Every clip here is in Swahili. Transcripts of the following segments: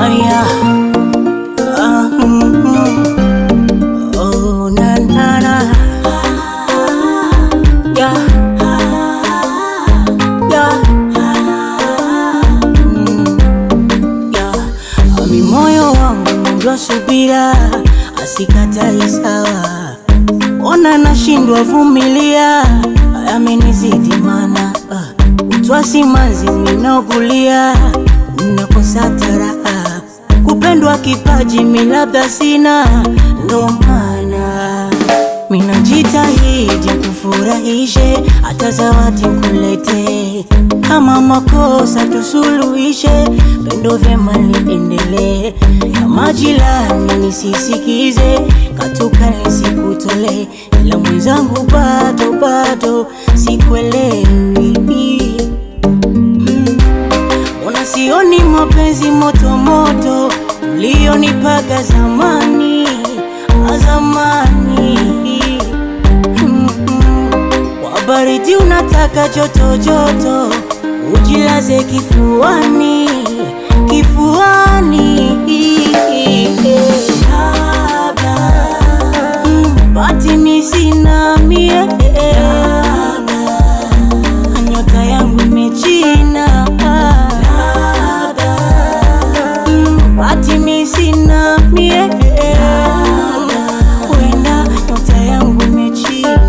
Aya. Ah, mm, mm. Oh, na, na, na. Yeah. Yeah. Mm, yeah. Ami moyo wangu mwingi subira asikatai sawa ona nashindwa vumilia amenizidi mana uh, utwasi manzi minogulia nakosa taraha kupendwa kipaji milabda sina ndo maana minajitahidi kufurahishe hata zawadi kulete kama makosa tusuluhishe pendo vyema liendelee ya majirani nisisikize katuka nisikutole ila mwenzangu bado bado sikuelewi Mbona sioni mapenzi moto moto ulionipaga zamani ah, zamani Mm, mm. Kwa baridi unataka joto joto ujilaze kifuani kifuani Labda, mm, bati mi sina mie nyota yangu imechina Mm, bati mi sina mie wenda nyota yangu imechina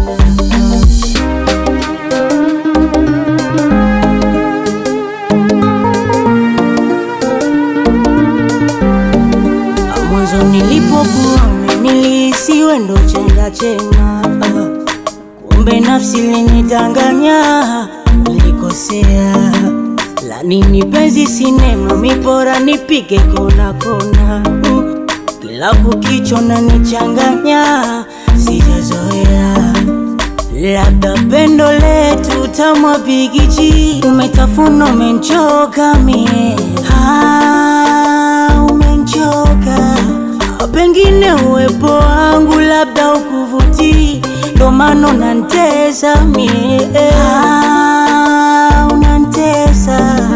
mwanzo nilipokuona nilihisiwe ndo chenda chema ah. kumbe nafsi linidanganya nilikosea la nini penzi sinema mipora nipige kona kona mm. kila kukicho na nichanganya sijazoea labda pendo letu tamwa bigiji umetafuna umenchoka mie ah, umenchoka pengine uwepo wangu labda ukuvutii ndo maana unantesa mie ah, unantesa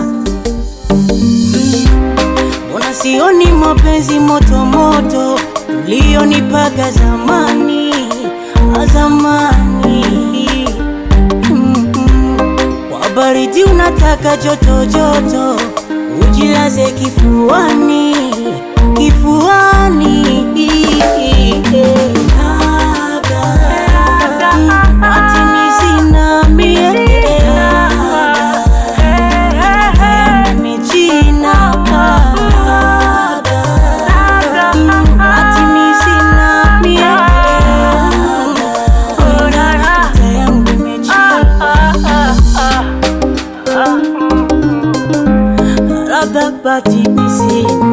Mbona sioni mapenzi moto moto ulionipaga zamani ah, zamani Mm, mm. Kwa baridi unataka joto joto ujilaze kifuani kifuani Labda, mm, ati mi sina mie nimechina Mm, ati mi sina mie nyota yangu imechina labda bati mi sina